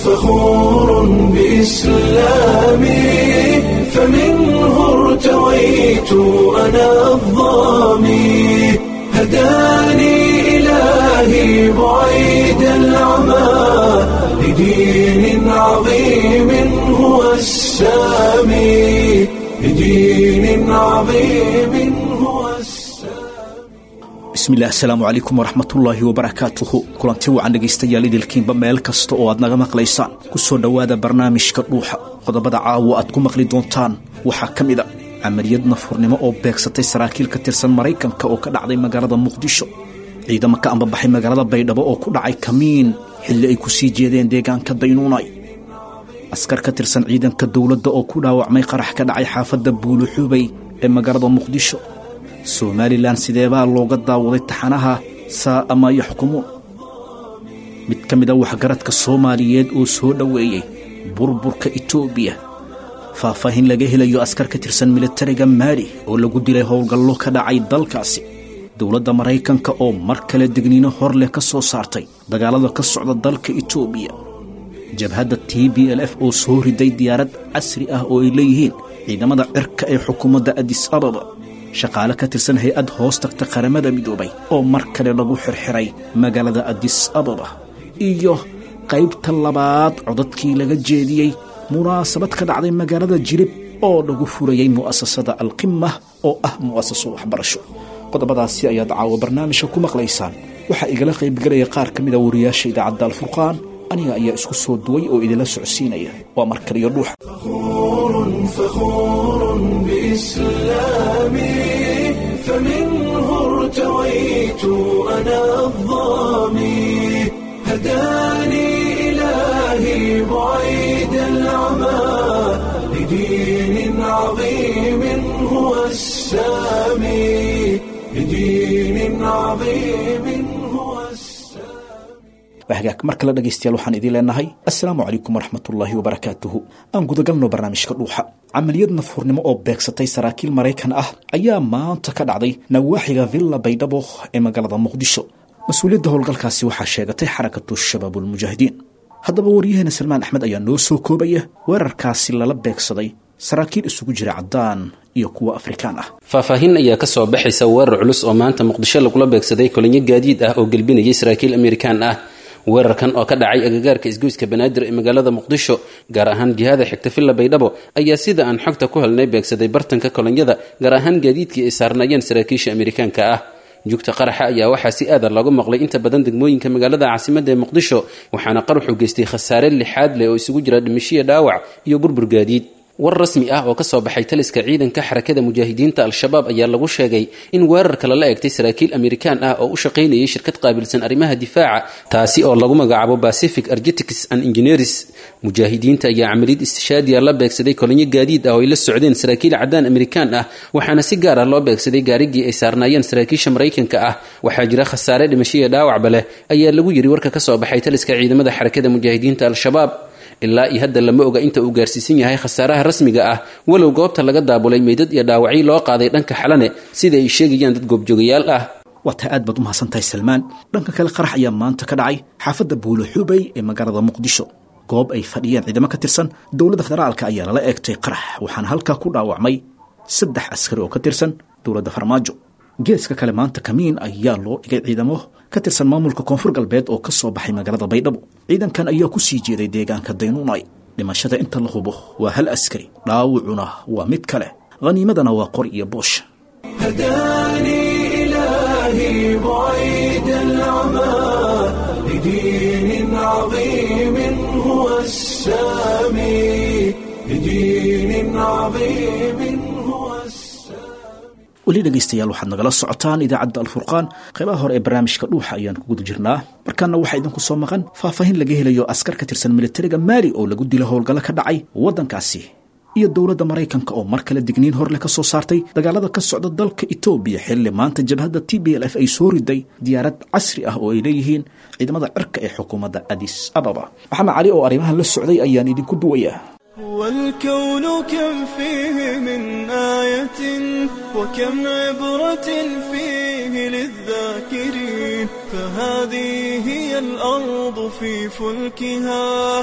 فخور بإسلامي فمنه ارتويت أنا الظامي هداني إلهي بعيد العمى لدين عظيم هو السامي لدين عظيم هو السامي bismillaah asalaamu calaykum waraxmatullaahi wabarakaatuhu kulanti wacan dhegaystayaal idilkiinba meel kasta oo aad naga maqlaysaan ku soo dhowaada barnaamijka dhuuxa qodobada caawa aad ku maqli doontaan waxaa ka mid a camaliyad nafurnimo oo beegsatay saraakiil ka tirsan maraykanka oo ka dhacday magaalada muqdisho ciidamo ka ambabaxay magaalada baydhabo oo ku dhacay kamiin xilli ay ku sii jeedeen deegaanka daynuunay askar ka tirsan ciidanka dowladda oo ku dhaawacmay qarax ka dhacay xaafadda buuluxubay ee magaalada muqdisho somalilan sideebaa looga daawaday taxanaha saa'a maa yaxkumuun mid ka mid a waxgaradka soomaaliyeed oo soo dhoweeyey burburka etoobiya faahfaahin laga helayo askar ka tirsan militariga maali oo lagu dilay howlgallo ka dhacay dalkaasi dowladda maraykanka oo mar kale degniino hor leh ka soo saartay dagaalada ka socda dalka etoobiya jabhadda t b l f oo soo riday diyaarad casri ah oo ay leeyihiin ciidamada cirka ee xukuumadda adis ababa shaqaale ka tirsan hay-ad hoos tagta qaramada midoobay oo mar kale lagu xirxiray magaalada adis ababa iyo qaybta labaad codadkii laga jeediyey munaasabad ka dhacday magaalada jirib oo lagu furayey mu'asasada alqimah oo ah mu'asaso waxbarasho qodobadaasi ayaad caawa barnaamijka ku maqlaysaan waxaa igala qaybgelaya qaar ka mida wariyaasha idaacadda alfurqaan aniga ayaa isku soo duway oo idinla socodsiinaya waa mar kaliyo dhuuxa فخور فخور بإسلامي فمنه ارتويت أنا الظامي هداني إلهي بعيد العمى لدين عظيم هو السامي لدين عظيم هو السامي hagaag mar kale dhegaystayaal waxaan idiin leenahay assalaamu calaykum waraxmatullaahi wabarakaatuhu aan gudagalno barnaamijka dhuuxa camaliyad nafhurnimo oo beegsatay saraakiil maraykan ah ayaa maanta ka dhacday nawaaxiga villa baydhabo ee magaalada muqdisho mas-uuliyadda howlgalkaasi waxaa sheegatay xarakatu shabaabulmujaahidiin haddaba waryaheena salmaan axmed ayaa noo soo koobaya weerarkaasi lala beegsaday saraakiil isugu jira caddaan iyo kuwa afrikaan ah faahfaahin ayaa ka soo baxaysa weerar culus oo maanta muqdisho lagula beegsaday kolinyo gaadiid ah oo gelbinayay saraakiil amerikaan ah weerarkan oo ka dhacay agagaarka isgoyska banaadir ee magaalada muqdisho gaar ahaan jihada xigta villa baydhabo ayaa sida aan xogta ku helnay beegsaday bartanka kolonyada gaar ahaan gaadiidkii ay saarnaayeen saraakiisha amerikaanka ah jugta qaraxa ayaa waxaa si aada looga maqlay inta badan degmooyinka magaalada caasimadda ee muqdisho waxaana qaraxu geystay khasaare lixaad leh oo isugu jira dhimishiya dhaawac iyo burbur gaadiid war rasmi ah oo ka soo baxay taliska ciidanka xarakada mujaahidiinta al-shabaab ayaa lagu sheegay in weerarka lala eegtay saraakiil amerikaan ah oo u shaqaynayay shirkad qaabilsan arrimaha difaaca taasi oo lagu magacaabo pacific argetics and engineers mujaahidiinta ayaa camaliyad istishaadiya la beegsaday kolinyo gaadiid ah oo ay la socdeen saraakiil caddaan amerikaan ah waxaana si gaar ah loo beegsaday gaarigii ay saarnaayeen saraakiisha maraykanka ah waxaa jira khasaare dhimashiya dhaawacba leh ayaa lagu yidhi warka ka soo baxay taliska ciidamada xarakada mujaahidiinta al-shabaab ilaa iyo hadda lama oga inta uu gaarsiisan yahay khasaaraha rasmiga ah walow goobta laga daabulay meydad iyo dhaawacyo loo qaaday dhanka xalane sida ay sheegayaan dad goobjoogayaal ah waa taa aad baad u mahadsantahay salmaan dhanka kale qarax ayaa maanta ka dhacay xaafadda buuluxubay ee magaalada muqdisho goob ay fadhiyeen ciidamo ka tirsan dowladda federaalka ayaa lala eegtay qarax waxaana halkaa ku dhaawacmay saddex askari oo ka tirsan dowladda farmaajo geeska kale maanta kamiin ayaa loo dhigay ciidamo ka tirsan maamulka koonfur galbeed oo ka soo baxay magaalada baydhabo ciidankan ayaa ku sii jeeday deegaanka daynuunay dhimashada inta la hubo waa hal askari dhaawacuna waa mid kale khaniimadana waa qor iyo boosh هداني إلهي بعيد العمى لدين عظيم هو السامي لدين عظيم هو السامي weli dhegaystayaal waxaad nagala socotaan idaacadda alfurqaan qaybaha hore ee barnaamijka dhuuxa ayaan ku guda jirnaa markaana waxaa idinku soo maqan faahfaahin laga helayo askar ka tirsan militariga maali oo lagu dilo howlgallo ka dhacay waddankaasi iyo dowladda maraykanka oo mar kale digniin horleh ka soo saartay dagaalada ka socda dalka etoobiya xilli maanta jabhadda t b l f ay soo riday diyaarad casri ah oo ay leeyihiin ciidamada cirka ee xukuumadda adis ababa maxamed cali oo arrimahan la socday ayaan idinku duwayaa والكون كم فيه من آية وكم عبرة فيه للذاكرين فهذه هي الأرض في فلكها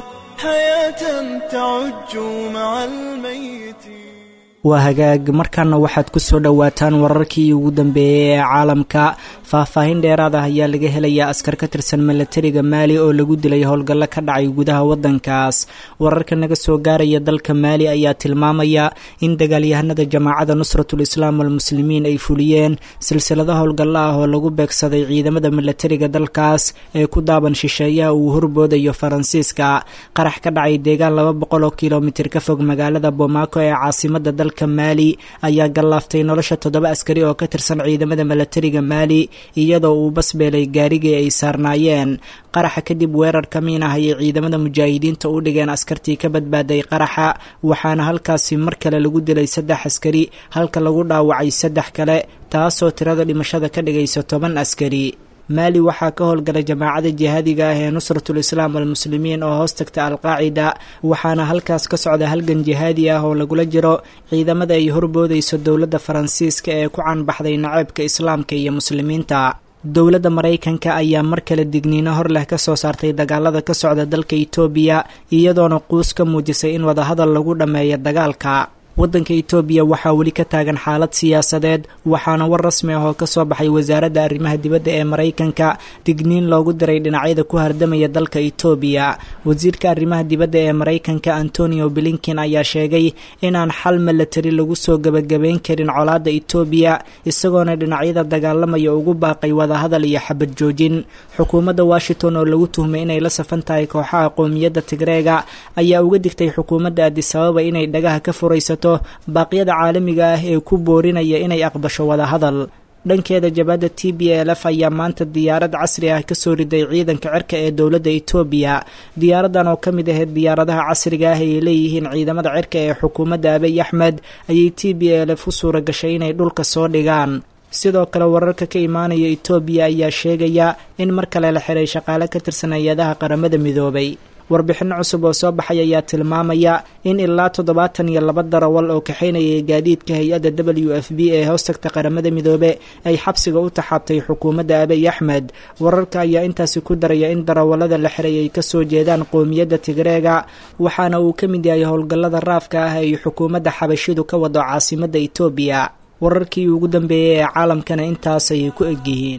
حياة تعج مع الميت waa hagaag markaana waxaad ku soo dhowaataan wararkii ugu dambeeyey ee caalamka faahfaahin dheeraad ah ayaa laga helayaa askar ka tirsan milatariga maali oo lagu dilay howlgallo ka dhacay gudaha waddankaas wararka naga soo gaaraya dalka maali ayaa tilmaamaya in dagaalyahanada jamaacada nusratul islaam walmuslimiin ay fuliyeen silsilado howlgallo ah oo lagu beegsaday ciidamada milatariga dalkaas ee ku daaban shisheeyaha uu horboodayo faransiiska qarax ka dhacay deegaan laba boqol oo kilomitir ka fog magaalada bomaako ee caasimada dalka maali ayaa gallaaftay nolosha toddoba askari oo ka tirsan ciidamada milatariga maali iyadoo uu basbeelay gaarigii ay saarnaayeen qaraxa kadib weerar ka miin ah ayay ciidamada mujaahidiinta u dhigeen askartii ka badbaaday qaraxa waxaana halkaasi mar kale lagu dilay saddex askari halka lagu dhaawacay saddex kale taasoo tirada dhimashada ka dhigaysa toban askari maali waxaa ka howlgalay jamaacada jihaadiga ah ee nusratul islaam walmuslimiin oo hoos tagta alqaacida waxaana halkaas ka socda halgan jihaadi ah oo lagula jiro ciidamada ay horboodayso dowladda faransiiska ee ku caanbaxday naceebka islaamka iyo muslimiinta dowladda maraykanka ayaa mar kale digniino hor leh ka soo saartay dagaalada ka socda dalka itoobiya iyadoona quus ka muujisay in wadahadal lagu dhammeeyo dagaalka waddanka itoobiya waxaa weli ka taagan xaalad siyaasadeed waxaana war rasmi ah oo ka soo baxay wasaaradda arrimaha dibadda ee maraykanka digniin loogu diray dhinacyada ku hardamaya dalka itoobiya wasiirka arrimaha dibadda ee maraykanka antonio blinkin ayaa sheegay inaan xal milatari lagu soo gebagabayn karin colaadda itoobiya isagoona dhinacyada dagaalamaya ugu baaqay wadahadal iyo xabad joojin xukuumadda washington oo lagu tuhmay inay la safan tahay kooxaha qowmiyadda tigreega ayaa uga digtay xukuumadda adisababa inay dhagaha ka furaysato baaqyada caalamiga ah ee ku boorinaya inay aqbasho wadahadal dhankeeda jabadda t b l f ayaa maanta diyaarad casri ah kasoo riday ciidanka cirka ee dowladda itoobiya diyaaradan oo ka mid ahayd diyaaradaha casriga ah ay leeyihiin ciidamada cirka ee xukuumadda abiy axmed ayay t b l f u suura gashay inay dhulka soo dhigaan sidoo kale wararka ka imaanaya itoobiya ayaa sheegaya in mar kale la xiray shaqaale ka tirsan hay-adaha qaramada midoobay warbixinno cusub oo soo baxay ayaa tilmaamaya in ilaa toddobaatan iyo laba darawal oo kaxaynayay gaadiidka hay-adda w f b ee hoostagta qaramada midoobe ay xabsiga u taxaabtay xukuumadda abiy axmed wararka ayaa intaasi ku daraya in darawallada la xiray ay kasoo jeedaan qowmiyadda tigreega waxaana uu ka mid yahay howlgallada raafka ah ay xukuumadda xabashidu ka wado caasimadda itoobiya wararkii ugu dambeeyey ee caalamkana intaas ayay ku egyihiin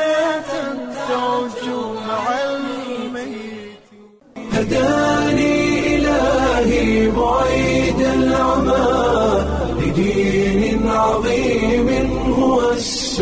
هداني إلهي بعيد العمى لدين عظيم هو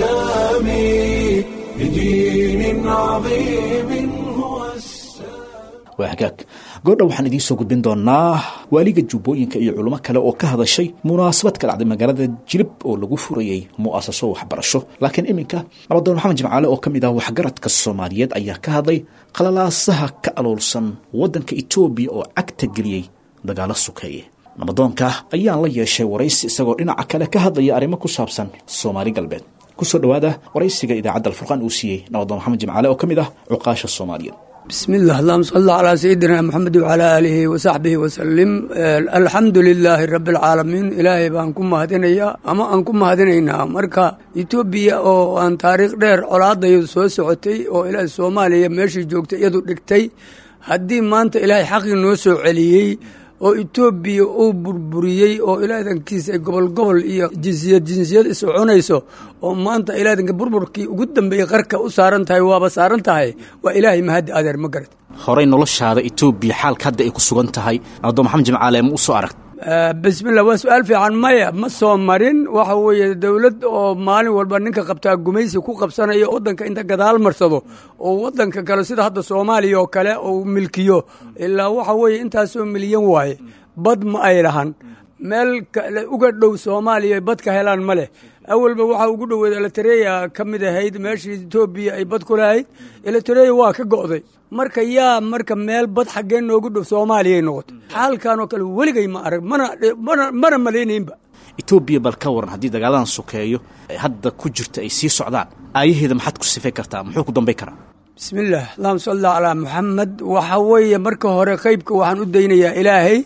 السامي لدين عظيم هو السامي waa hagaag goordha waxaan idiin soo gudbin doonaa waaliga jubbooyinka iyo culimo kale oo ka hadashay munaasabad ka dhacday magaalada jilib oo lagu furayey mu'asaso waxbarasho laakiin iminka nabadoon maxamed jimcaale oo ka mid ah waxgaradka soomaaliyeed ayaa ka hadlay qalalaasaha ka aloolsan waddanka etoobiya oo cagta geliyey dagaalo sukeeye nabadoonka ayaan la yeeshay waraysi isagoo dhinaca kale ka hadlaya arrimo ku saabsan soomaali galbeed kusoo dhowaada waraysiga idaacadda alfurqaan uu siiyey nabadoon maxamed jimcaale oo ka mid ah cuqaasha soomaaliyeed بسم الله اللهم صل على سيدنا محمد وعلى آله وصحبه وسلم الحمد لله رب العالمين إلهي بaan ku mahadinaya ama aan ku mahadinaynaa marka etoobiya oo aan taariikh dheer colaadayo soo socotay oo ilaahay soomaaliya meeshii joogtay iyadu dhigtay haddii maanta ilaahay xaqii noo soo celiyey oo etoobiya uu burburiyey oo ilaadankiisa ay gobol gobol iyo jinsiyad jinsiyad iscunayso oo maanta ilaadanka burburkii ugu dambeeyey qarka u saaran tahay waaba saaran tahay waa ilaahay mahaddi adeer ma garad horey noloshaada etoobiya xaalka hadda ay ku sugan tahay nabadoon maxamed jimcaale ma u soo aragt bismillah waa su-aal fiican maya ma soo marin waxa weeye dowlad oo maalin walba ninka qabtaa gumaysi ku qabsanayo waddanka inta gadaal marsado oo waddanka kale sida hadda soomaaliya oo kale uu milkiyo ilaa waxa weeye intaasoo milyan waaye bad ma ay lahan meel kale uga dhow soomaaliya bad ka helaan ma leh awalba waxaa ugu dhoweed elitareya ka mid ahayd meeshii etoobiya ay bad ku lahayd elitareya waa ka go'day marka yaa marka meel bad xaggee noogu dhow soomaaliyay noqotay xaalkan oo kale weligay ma arag mana mana mana malaynaynba etoobiya bal ka waran haddii dagaaladan sokeeyo ee hadda ku jirta ay sii socdaan aayaheeda maxaad ku sifay kartaa muxuu ku dambay karaa bismillaah allahuma salli calaa muxamed waxa weeye marka hore qeybka waxaan u daynayaa ilaahay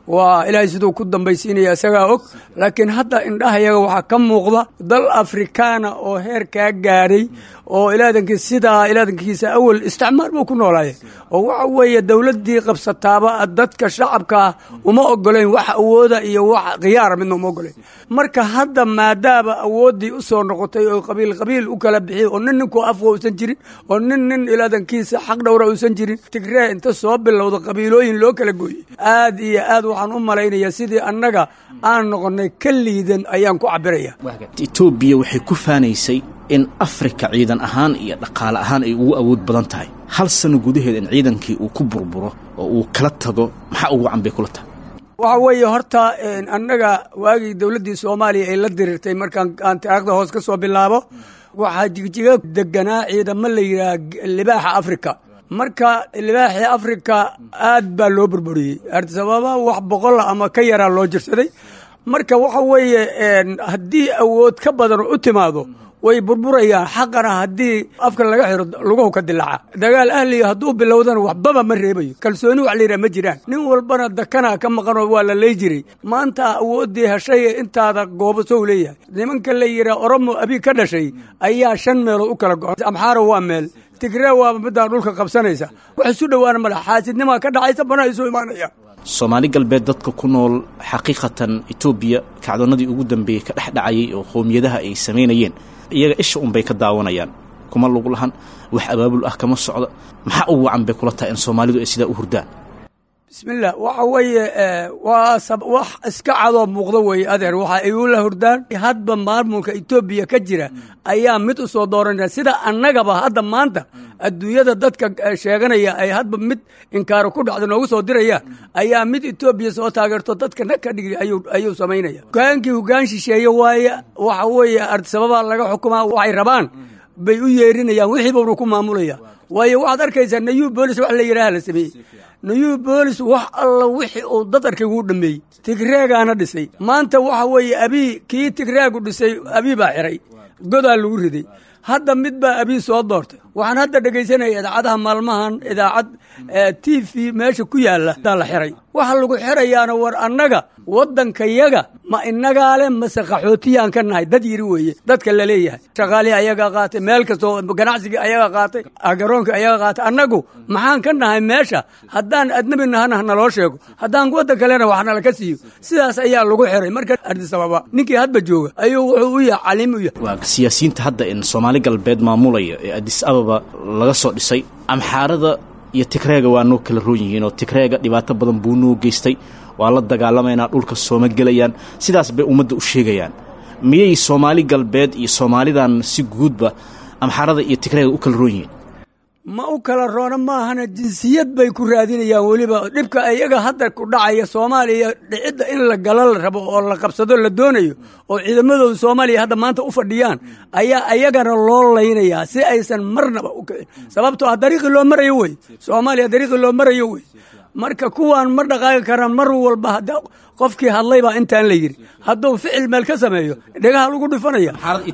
waa ilaahay siduu ku dambaysiinaya isagaa og laakiin hadda indhahayaga waxaa ka muuqda dal afrikaana oo heer kaa gaadhay oo ilaadanki sidaa ilaadankiisa awal isticmaal buu ku noolaaya oo waxa weeye dowladdii qabsataaba dadka shacabkaa uma ogolayn wax awooda iyo wax khiyaara midna uma ogolayn marka hadda maadaaba awooddii u soo noqotay oo qabiil qabiil u kala bixiy oo nin ninkuu afwa uusan jirin oo nin nin ilaadankiisa xaq dhowra uusan jirin tigree inta soo bilowda qabiilooyin loo kala gooyey aad iyo aad waxaan u malaynaya sidii annaga aan noqonnay ka liidan ayaan ku cabiraya etoobiya waxay ku faanaysay in afrika ciidan ahaan iyo dhaqaale ahaan ay ugu awood badan tahay hal sano gudaheed in ciidankii uu ku burburo oo uu kala tago maxaa ugu wacan bay kula tahay waxa weeye horta annaga waagii dowladdii soomaaliya ay la dirirtay markaan aan taarikhda hoos ka soo bilaabo waxaa jigjiga deganaa ciidamo la yidhaha libaaxa afrika marka libaaxii afrika aad baa loo burburiyey artisababa wax boqola ama ka yaraa loo jirsaday marka waxa weeye haddii awood ka badan u timaado way burburayaan xaqana haddii afka laga xiro luguhu ka dilaaca dagaal ahliya hadduu bilowdana waxbaba ma reebayo kalsooni wax layidhaha ma jiraan nin walbana dakana ka maqanoo waa la ley jiray maanta awooddii heshay intaada goobasow leeyahay nimanka la yidhaha oromo abi ka dhashay ayaa shan meelood u kala go-an amxaara waa meel tigree waaba midaan dhulka qabsanaysa wax isu dhowaana male xaasidnimaa ka dhacaysa banaa isu imaanaya soomaali galbeed dadka ku nool xaqiiqatan etoobiya kacdoonnadii ugu dambeeyey ka dhex dhacayay oo qowmiyadaha ay samaynayeen iyaga isha unbay ka daawanayaan kuma lagu lahan wax abaabul ah kama socdo maxaa ugu wacan bay kula tahay in soomaalidu ay sidaa u hurdaan bismillah waxa weeye waa wax iska cadoo muuqdo weeye adeer waxa ay ula hurdaan hadba maamulka etoobiya ka jira ayaa mid u soo dooranaya sida annagaba hadda maanta adduunyada dadka sheeganaya ay hadba mid inkaaro ku dhacda noogu soo dirayaan ayaa mid etoobiya soo taageerto dadka nag ka dhigi ayuu samaynaya hogaankii hogaan shisheeye waaye waxa weeye artisababaa laga xukumaa waxay rabaan bay u yeerinayaan wixii buuna ku maamulaya waayo waxaad arkaysaa nayu boolis wax la yidhaha la sameeyey nayu boolis wax alla wixii uu dad arkay wuu dhameeyey tigreegaana dhisay maanta waxa weeye abii kii tigreegu dhisay abii baa xiray godaa lagu riday hadda mid baa abii soo doortay waxaan hadda dhegaysanaya idaacadaha maalmahan idaacad t v meesha ku yaalla daa la xiray waxa lagu xirayaana war annaga waddankayaga ma inagaa le mase qaxootiyaan ka nahay dad yiri weeye dadka la leeyahay shaqaalihii ayagaa qaatay meel kastoo ganacsigii ayagaa qaatay garoonka ayagaa qaatay annagu maxaan ka nahay meesha haddaan adnabi nahana naloo sheego haddaan waddan kalena wax nala ka siiyo sidaas ayaa lagu xiray marka ardisababa ninkii hadba jooga ayuu wuxuu u yahay caliim u yahay waa siyaasiyiinta hadda in soomaali galbeed maamulaya ee adis ababa laga soo dhisay amxaarada iyo tigreega waa noo kala roon yihiin oo tigreega dhibaato badan buu noo geystay waa la dagaalamaynaa dhulka sooma gelayaan sidaas bay ummadda u sheegayaan miyay soomaali galbeed iyo soomaalidan si guudba amxaarada iyo tigreega u kala roon yihiin ma u kala roona maahana jinsiyad bay ku raadinayaan weliba dhibka iyaga hadda ku dhacaya soomaaliya dhicidda in la galo la rabo oo la qabsado la doonayo oo ciidamadooda soomaaliya hadda maanta u fadhiyaan ayaa ayagana loo laynayaa si aysan marnaba u kicin sababtoo ah dariiqii loo marayo wey soomaaliya dariiqii loo marayo wey marka kuwaan ma dhaqaaqi karaan mar walba hadda qofkii hadlay baa intaan la yidhi hadduu ficil meel ka sameeyo dhegaha lagu dhifanaya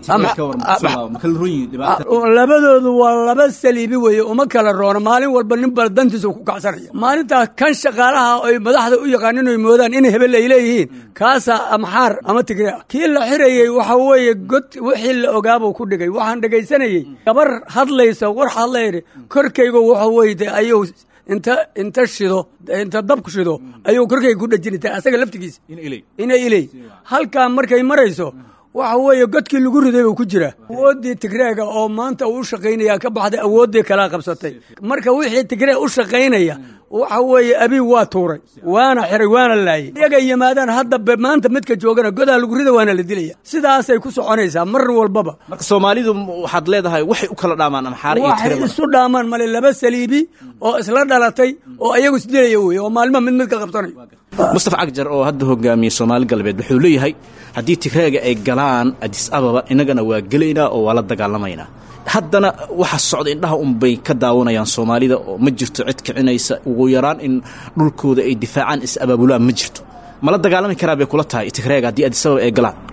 labadoodu waa laba saliibi weeye uma kala roona maalin walba nin bal dantiisa ku kacsanaya maalintaas kan shaqaalaha ay madaxda u yaqaanin oy moodaan in hebel ay leeyihiin kaasaa amxaar ama tigre ah kii la xirayey waxa weeye god wixii la ogaabuu ku dhigay waxaan dhegaysanayey gabar hadlaysa war hadlayr korkaygu waxa weyde ayuu inta inta shido inta dabku shido ayuu korkayga ku dhejinata asaga laftigiisa ina iley halkaa markay marayso waxa weeye godkii lagu riday buu ku jira awooddii tigreega oo maanta uu u shaqaynaya ka baxday awooddii kalaa qabsatay marka wixii tigree u shaqaynaya waxa weeye abiib waa tuuray waana xiray waana laayay iyaga yimaadaan hadda maanta midka joogana godaa lagu rida waana la dilaya sidaasay ku soconaysaa mar walbaba marka soomaalidu waxaad leedahay waxay u kala dhaamaan amxaare iyo waxay tigreega isu dhaamaan male laba saliibi oo isla dhalatay oo ayagu isdilaya weye oo maalmo mid mid ka qabsanayo mustafa cagjar oo hadda hogaamiyey soomaali galbeed wuxuu leeyahay haddii tigreega ay galaan adis ababa innagana waa gelaynaa oo waa la dagaalamaynaa haddana waxa socda indhaha unbay ka daawanayaan soomaalida oo ma jirto cid kicinaysa ugu yaraan in dhulkooda ay difaacaan is abaabulaan ma jirto mala dagaalami karaa bay kula tahay tigreega haddii adis ababa ay galaan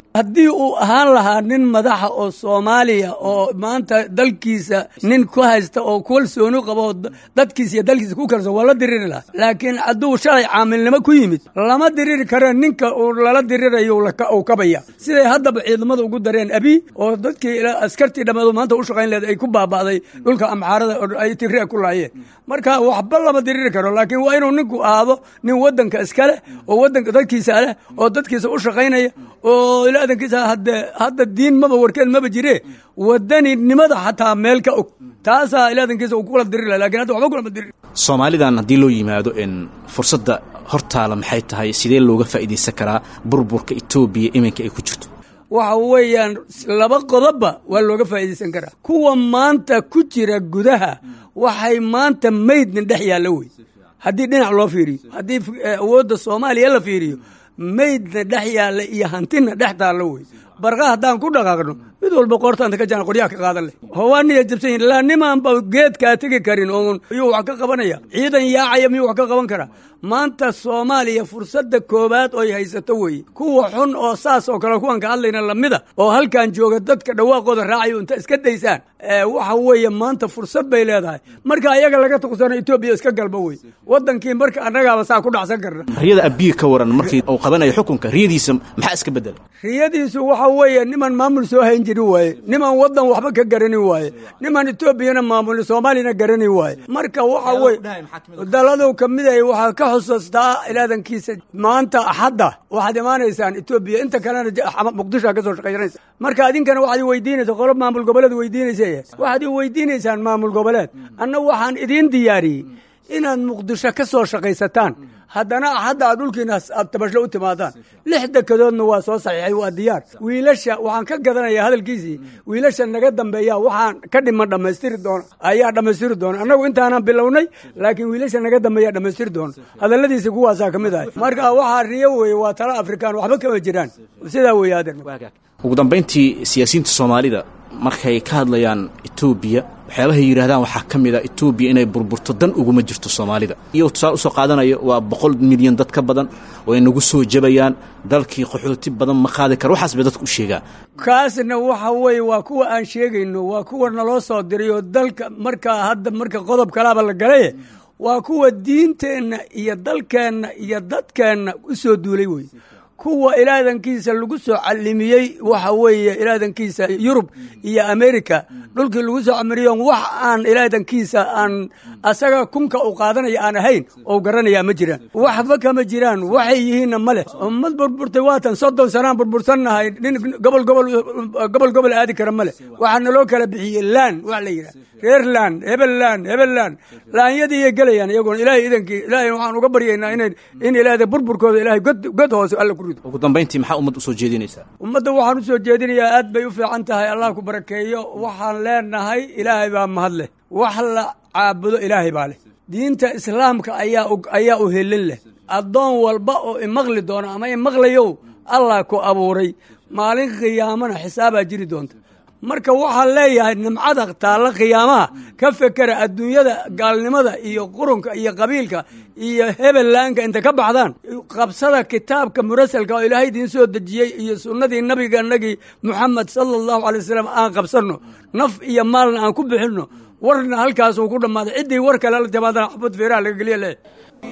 haddii uu ahaan lahaa nin madaxa oo soomaaliya oo maanta dalkiisa nin ku haysta oo kalsooni qabo oo dadkiisa iyo dalkiisa ku kalsoon waa la diriri lahaa laakiin hadduu shalay caamilnimo ku yimid lama diriri kare ninka uu lala dirirayo uu kabaya siday haddaba ciidamada ugu dareen abi oo dadkii askartii dhammeedu maanta u shaqayn leed ay ku baaba'day dhulka amxaarada oo ay tigre ku laayeen marka waxba lama diriri karo laakiin waa inuu ninku ahaado nin wadanka iskale oo wadanka dadkiisa leh oo dadkiisa u shaqaynaya oo ilaadankiisa hadde hadda diin maba warkeed maba jire wadaninimada xataa meel ka og taasaa ilaadankiisa uu kula diriri laha lakin hadda waxba kulama diriri soomaalidan haddii loo yimaado in fursadda hortaala maxay tahay sidee looga faa'iidaysan karaa burburka etoobiya iminka ay ku jirto waxa weeyaan laba qodobba waa looga faa'iidaysan karaa kuwa maanta ku jira gudaha waxay maanta maydnin dhex yaalla wey haddii dhinac loo fiiriyo haddii awoodda soomaaliya la fiiriyo maydna dhex yaalla iyo hantina dhex taallo wey barqa haddaan ku dhaqaaqno mid walba qoortaanta ka jaan qoryaha ka qaadan leh hawaaniya jabsan yihin laa nimaanba geedkaa tegi karin oon iyuu wax ka qabanaya ciidan yaacaya miyuu wax ka qaban karaa maanta soomaaliya fursadda koowaad oy haysato weeye kuwa xun oo saas oo kale kuwan ka hadlayna lamida oo halkan jooga dadka dhawaaqooda raacayo inta iska daysaan waxa weeye maanta fursad bay leedahay marka ayaga laga tuqsano etoobiya iska galba wey wadankii marka annagaaba saa ku dhacsan karna riyada abiyi ka waran markii uu qabanayo xukunka riyadiisa maxaa iska bedela riyadiisu waxa weeye niman maamul soo hayn jiri waaye niman wadan waxba ka garani waaye niman etoobiyana maamuli soomaaliyana garani waaye marka waxa weye daladu kamida waxaa ka xusuustaa ilaadankiisa maanta axadda waxaad imaanaysaan etoobiya inta kalena muqdishoa ka soo shaqaysanaysa marka adinkana waxaad weydiinaysa qolo maamul goboleed weydiinaysa waxaad weydiinaysaan maamul goboleed anna waxaan idiin diyaariyey inaad muqdisho ka soo shaqaysataan haddana axadda aad dhulkiina aad tabashlo u timaadaan lix dekedoodna waa soo saxiixay waa diyaar wiilasha waxaan ka gadanayaa hadalkiisii wiilasha naga dambeeya waxaan ka dhiman dhammaystiri doona ayaa dhammaystiri doona annagu intaanan bilownay laakiin wiilasha naga dambeeya dhammaystiri doona hadalladiisi kuwaasaa ka mid ahay marka waxaa riyo weeye waa tala afrikaan waxba kama jiraan sidaa weeye adeer ugu dambayntii siyaasiyiinta soomaalida markay ka hadlayaan etoobiya waxyaabahay yidhahdaan waxaa ka mid a etoobiya inay burburto dan uguma jirto soomaalida iyagoo tusaale usoo qaadanayo waa boqol milyan dad ka badan oo ay nagu soo jabayaan dalkii qaxooti badan ma qaadi kara waxaas bay dadku u sheegaan kaasna waxa weeye waa kuwa aan sheegayno waa kuwa naloo soo diray oo dalka markaa hadda marka qodob kalaaba la galaye waa kuwa diinteenna iyo dalkeenna iyo dadkeenna u soo duulay wey kuwa ilaadankiisa lagu soo calimiyey waxa weeye ilaadankiisa yurub iyo america dhulkii lagu soo camiriyo wax aan ilaadankiisa aan asaga kunka u qaadanaya aan ahayn oo garanaya ma jiraan waxba kama jiraan waxay yihiinna ma leh ummad burburtay waatan soddon sanaan burbursannahay nin gobol gobol gobol gobol aadi kara ma leh waxaa naloo kala bixiyey laan wax la yidhaha reer laan hebel laan hebel laan laanyadiiyay gelayaan iyaguna ilaahay idankii ilaahay waxaan uga baryaynaa ina in ilaahda burburkooda ilaahay god god hoose alla ku rido ugu dambayntii maxaa ummad usoo jeedinaysaa ummadda waxaan u soo jeedinayaa aad bay u fiican tahay allah ku barakeeyo waxaan leenahay ilaahay baa mahad leh wax la caabudo ilaahay baa leh diinta islaamka ayaa ayaa u helin leh addoon walba oo imaqli doona ama imaqlayow allah ku abuuray maalin khiyaamana xisaabaa jiri doonta marka waxaan leeyahay nimcada taalla khiyaamaha ka fekera adduunyada gaalnimada iyo qurunka iyo qabiilka iyo hebellaanka inta ka baxdaan qabsada kitaabka murasalka oo ilaahay idiin soo dejiyey iyo sunnadii nabiganagii muxamed sala allahu alay wasalam aan qabsanno naf iyo maalna aan ku bixinno warna halkaasuu ku dhammaaday ciddii war kale la timaadana xabad feeraha laga geliya leh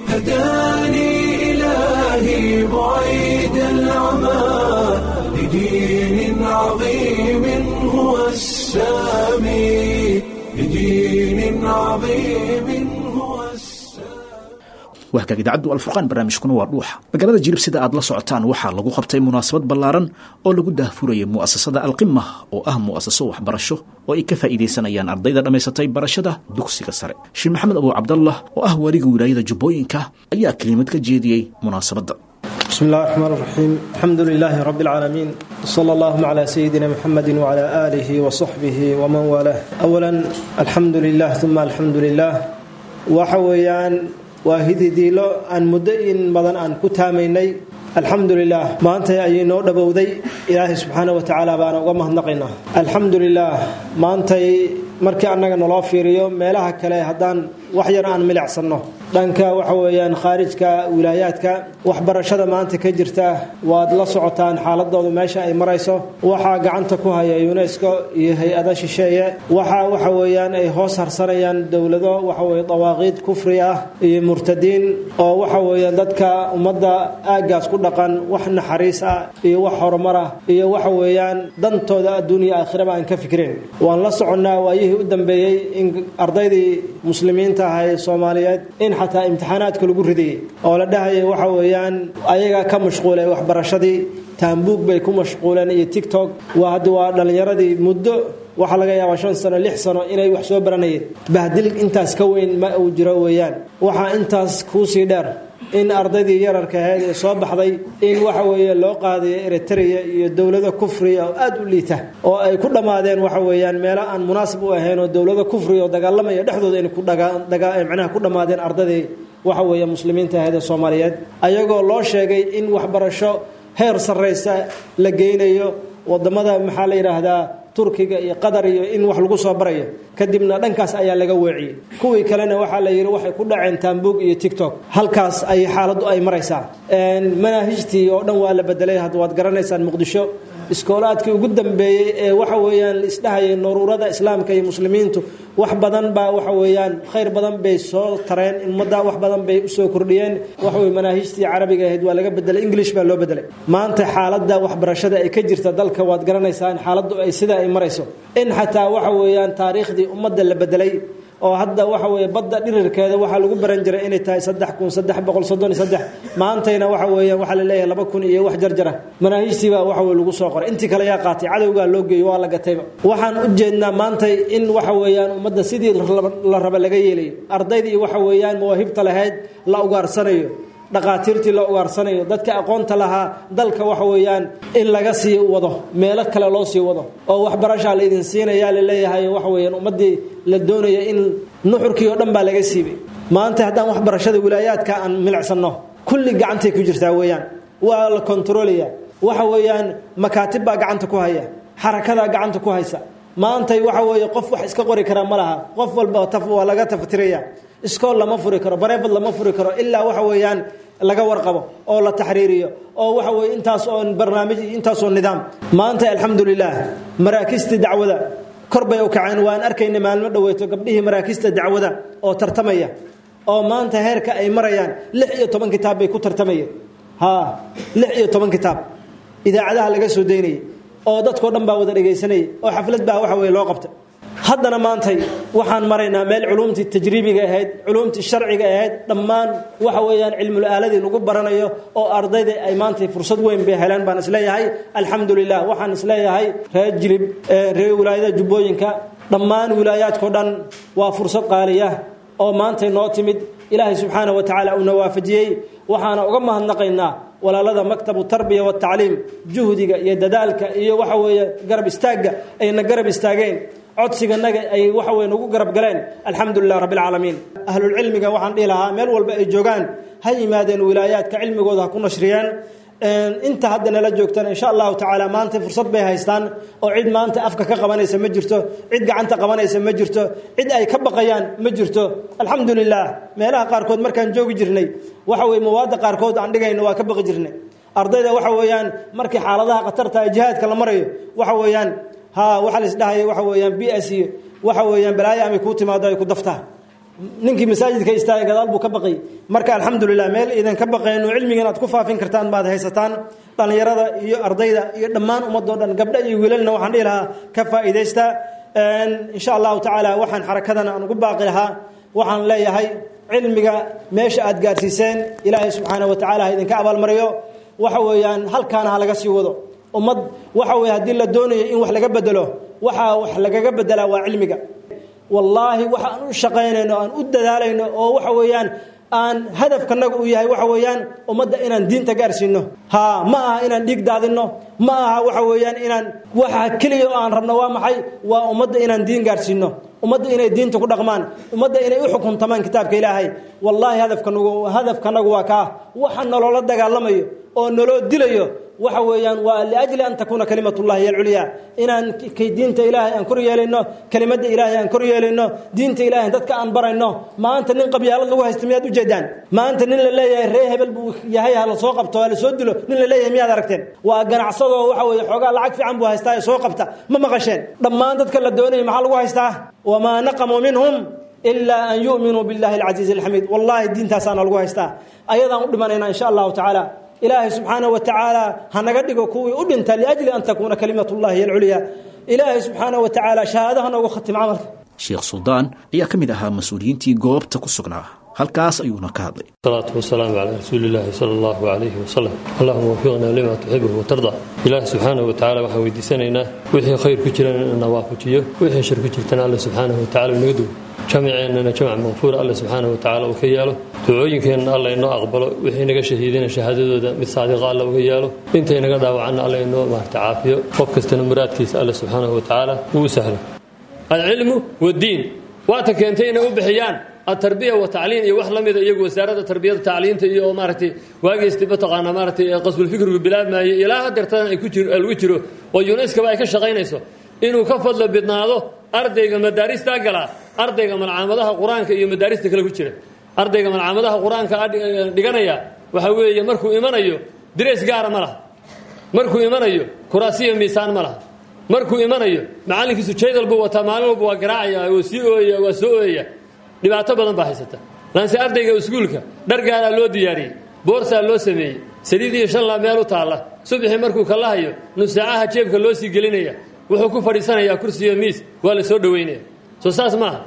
هداني إلهي بعيد العمى لدين عظيم هو السامي لدين عظيم هو السامي wahagaag idaacaddu alfurqaan barnaamijkuna waa dhuuxa magaalada jilib sida aad la socotaan waxaa lagu qabtay munaasabad ballaaran oo lagu daahfurayay mu'asasada alqima oo ah mu'asaso waxbarasho oo ay ka faa'iidaysanayaan ardayda dhammaysatay barashada dugsiga sare sheekh maxamed abu cabdallah oo ah weliga wilaayada jubbooyinka ayaa kelimad ka jeediyey munaasabadda بسم الله الرحمن الرحيم الحمد لله رب العالمين صلى الله على سيدنا محمد وعلى آله وصحبه ومن والاه أولا الحمد لله ثم الحمد لله وحويان واهدي ديلو أن مدين بدن أن كتاميني الحمد لله ما أنت أي نور دبودي إلهي سبحانه وتعالى بانا ومهنقنا الحمد لله ما أنت markii annaga naloo fiiriyo meelaha kale haddaan wax yar aan milicsanno dhanka waxa weeyaan khaarijka wilaayaadka waxbarashada maanta ka jirta waad la socotaan xaaladoodu meesha ay marayso waxaa gacanta ku haya unesco iyo hay-ada shisheeye waxaa waxa weeyaan ay hoos harsanayaan dowlado waxa weye dawaaqiid kufri ah iyo murtadiin oo waxa weeyaan dadka ummadda aaggaas ku dhaqan wax naxariis ah iyo wax horumar ah iyo waxa weeyaan dantooda adduuniya aakhiraba aan ka fikrin waan la soconnaa waayihii u dambeeyey in ardaydii muslimiinta ahaa ee soomaaliyeed in xataa imtixaanaadka lagu ridayay oo la dhahayay waxa weeyaan ayaga ka mashquulay waxbarashadii taambuug bay ku mashquuleen iyo tictok waa hadda waa dhallinyaradii muddo waxaa laga yaabaa shan sano lix sano inay wax soo baranayeen bahdil intaas ka weyn ma uu jiro weeyaan waxaa intaas kuusii dheer in ardaydii yararka ahayd ee soo baxday in waxa weeye loo qaadayo eritrea iyo dowlado kufriya oo aada u liita oo ay ku dhammaadeen waxa weeyaan meelo aan munaasib u ahayn oo dowlado kufriya oo dagaalamaya dhexdooda inay ku micnaha ku dhammaadeen ardaydii waxa weeye muslimiinta ahayd ee soomaaliyeed ayagoo loo sheegay in waxbarasho heer sarraysa la geynayo wadamada maxaa la yidhaahdaa turkiga iyo qatar iyo in wax lagu soo barayo kadibna dhankaas ayaa laga weeciyey kuwii kalena waxaa la yidhi waxay ku dhaceen taambuug iyo tictok halkaas ay xaaladdu ay maraysaa manaahijtii oo dhan waa la bedelay hadda waad garanaysaan muqdisho iskoolaadkii ugu dambeeyey ee waxa weeyaan isdhahayay nuruurada islaamka iyo muslimiintu wax badan baa waxa weeyaan khayr badan bay soo tareen ummadda wax badan bay usoo kordhiyeen waxaweye manaahijtii carabiga ahayd waa laga bedelay english baa loo bedelay maanta xaaladda waxbarashada ay ka jirta dalka waad garanaysaa in xaaladdu ay sida ay marayso in xataa waxa weeyaan taariikhdii ummadda la bedelay oo hadda waxa weeye badda dhirirkeeda waxaa lagu baran jiray inay tahay saddex kun saddex boqol soddon iyo saddex maantayna waxa weeyaan waxaa la leeyahay laba kun iyo wax jarjara manaahijtiibaa waxa weye lagu soo qoray intii kale yaa qaatay cadowgaa loo geeyo waa la gatayba waxaan u jeednaa maantay in waxa weeyaan ummadda sidii la raba laga yeelayo ardaydii waxa weeyaan mawaahibta lahayd la ugaarsanayo dhaqaatiirtii la ugaarsanayo dadka aqoonta lahaa dalka waxa weeyaan in laga sii wado meelo kale loo sii wado oo waxbarashaa la idin siinayaa la leeyahay waxa weeyaan ummaddii la doonaya in nuxurkii oo dhan baa laga siibay maanta haddaan waxbarashada wilaayaadka aan milicsanno kulli gacantay ku jirtaa weeyaan waa la kontroolaya waxa weeyaan makaatib baa gacanta ku haya xarakadaa gacanta ku haysa maantay waxa weeye qof wax iska qori karaa ma laha qof walba taf waa laga tafatiraya iskool lama furi karo bareefad lama furi karo ilaa waxa weeyaan laga warqabo oo la taxriiriyo oo waxa weye intaas oo barnaamij intaasoo nidaam maanta alxamdulilah maraakistii dacwada kor bay u kaceen waan arkayna maalmo dhaweyto gabdhihii maraakista dacwada oo tartamaya oo maanta heerka ay marayaan lix iyo toban kitaab bay ku tartamayeen ha lix iyo toban kitaab idaacadaha laga soo daynayay oo dadkao dhan baa wada dhegaysanayay oo xaflad baa waxa weye loo qabtay haddana maantay waxaan maraynaa meel culumtii tajriibiga ahayd culumtii sharciga ahayd dhammaan waxa weeyaan cilmul aaladii lagu baranayo oo ardayda ay maantay fursad weyn bay heleen baan isleeyahay alxamdulilah waxaan isleeyahay reer jilib reer wilaayada jubbooyinka dhammaan wilaayaadkao dhan waa fursad qaaliya oo maantay noo timid ilaahay subxaana wa tacaala uuna waafajiyey waxaana uga mahadnaqaynaa walaalada maktabu tarbiya watacliim juhdiga iyo dadaalka iyo waxa weeye garab istaagga ayna garab istaageen codsiganaga ay waxa weye nagu garab galeen alxamdulilah rabbi alcaalamiin ahlulcilmiga waxaan dhihi lahaa meel walba ay joogaan ha yimaadeen wilaayaadka cilmigooda ha ku nashriyeen inta hadda nala joogtana insha allahu tacaala maanta fursad bay haystaan oo cid maanta afka ka qabanaysa ma jirto cid gacanta qabanaysa ma jirto cid ay ka baqayaan ma jirto alxamdulilah meelaha qaarkood markaan joogi jirnay waxa weye mawaadda qaarkood aan dhigayno waa ka baqi jirnay ardayda waxa weeyaan markii xaaladaha khatarta ee jihaadka la marayo waxa weeyaan ha waxaa la isdhahaya waxa weeyaan b s iyo waxa weeyaan balaayo amay kuu timaado ay ku daftaa ninkii masaajidka istaaga gadaal buu ka baqay marka alxamdulilah meel idan ka baqayno cilmigan aad ku faafin kartaan baad haysataan dhallinyarada iyo ardayda iyo dhammaan ummadoo dhan gabdha iyo wiilalna waxaan dhihi lahaa ka faa'iidaysta insha allahu tacaala waxaan xarakadan aan ugu baaqi lahaa waxaan leeyahay cilmiga meesha aad gaarsiiseen ilaahay subxaana wa tacala ha idinka abaalmariyo waxa weeyaan halkaana ha laga sii wado ummad waxa weye haddii la doonayo in wax laga bedelo waxaa wax lagaga bedelaa waa cilmiga wallaahi waxa aan u shaqaynayno aan u dadaalayno oo waxa weeyaan aan hadafkanaga uu yahay waxa weeyaan ummadda inaan diinta gaarsiino ha ma aha inaan dhiig daadinno ma aha waxa weeyaan inaan waxa keliya oo aan rabno waa maxay waa ummadda inaan diin gaarsiino ummadda inay diinta ku dhaqmaan ummadda inay u xukuntamaan kitaabka ilaahay wallaahi hadafkanagu hadafkanagu waa kaa waxa nolola dagaalamayo oo naloo dilayo waxa weeyaan waa liajli an takuuna kalimatullahi hiya alculyaa inaan k- diinta ilaahay aan kor yeelayno kelimadda ilaahay aan kor yeelayno diinta ilaahay dadka aan barayno maanta nin qabyaalad lagu haysto miyaad ujeedaan maanta nin la leeyahay ree hebel buu yahay ha la soo qabto ha la soo dilo nin la leeyahay miyaad aragteen waa ganacsadoo waxa weeye xoogaa lacag fiican buu haystaa ee soo qabta ma maqasheen dhammaan dadka la doonayay maxaa lagu haystaa wamaa naqamuu minhum ilaa an yu'minuu billahi alcasiizi alxamiid wallahi diintaasaana lagu haystaa ayadaan u dhimanayna insha allahu tacaala ilaahay subxaanahu wa tacaala ha naga dhigo kuwii u dhinta liajli an takuuna kalimatullahi hiya alculyaa ilaahay subxaanahu wa tacaala shahaado ha noogu khatim camalka sheekh suldaan ayaa ka mid ahaa mas-uuliyiintii goobta ku sugnaa halkaas ayuuna ka hadlay الصلاة والسلام على رسول الله صلى الله عليه وسلم اللهم وفقنا لما تحبه وترضى إله سبحانه وتعالى waxaan weydiisanaynaa wixii khayr ku jirana inuu nawaafajiyo wixii shar ku jirtana alle subxaanahu watacaala inaga duwo jamaceennana jamac maqfuura alle subxaanahu watacaala uu ka yeelo ducooyinkeenna alle inoo aqbalo wixii naga shahiidina shahaadadooda mid saadiqa alle uga yeelo intay naga dhaawacanna alle inoo maarta caafiyo qof kastana muraadkiisa alle subxaanahu watacaala uu u sahlo alcilmu wadiin waata keentay inay u bixiyaan atarbiya watacliin iyo wax la mida iyagu wasaaradda tarbiyada tacliinta iyo maaragtay waageysta mataqaana maaragtay qasbulfikrigu bilaabmaayay ilaa hadeertan ay ku jiro lagu jiro oo unescoba ay ka shaqaynayso inuu ka fadlo bidnaado ardayga madaaristaa galaa ardayga malcaamadaha qur-aanka iyo madaarista kale ku jira ardayga malcaamadaha qur-aanka dhiganaya waxa weeye markuu imanayo direys gaara ma laha markuu imanayo kuraasiya miisaan ma laha markuu imanayo macallinkiisu jaydal buu wataa maalin walba waa garaacaya waa sii ooyaya waa soo ooyaya dhibaato badan baa haysata laanse ardayga iskuulka dhar gaaraa loo diyaariyey boorsaa loo sameeyey saliid iyo shanlaa meel u taalla subaxii markuu kallahayo nusaacaha jeebka loo sii gelinaya wuxuu ku fadhiisanayaa kursiyo miis waa la soo dhoweynaya soo saas maaha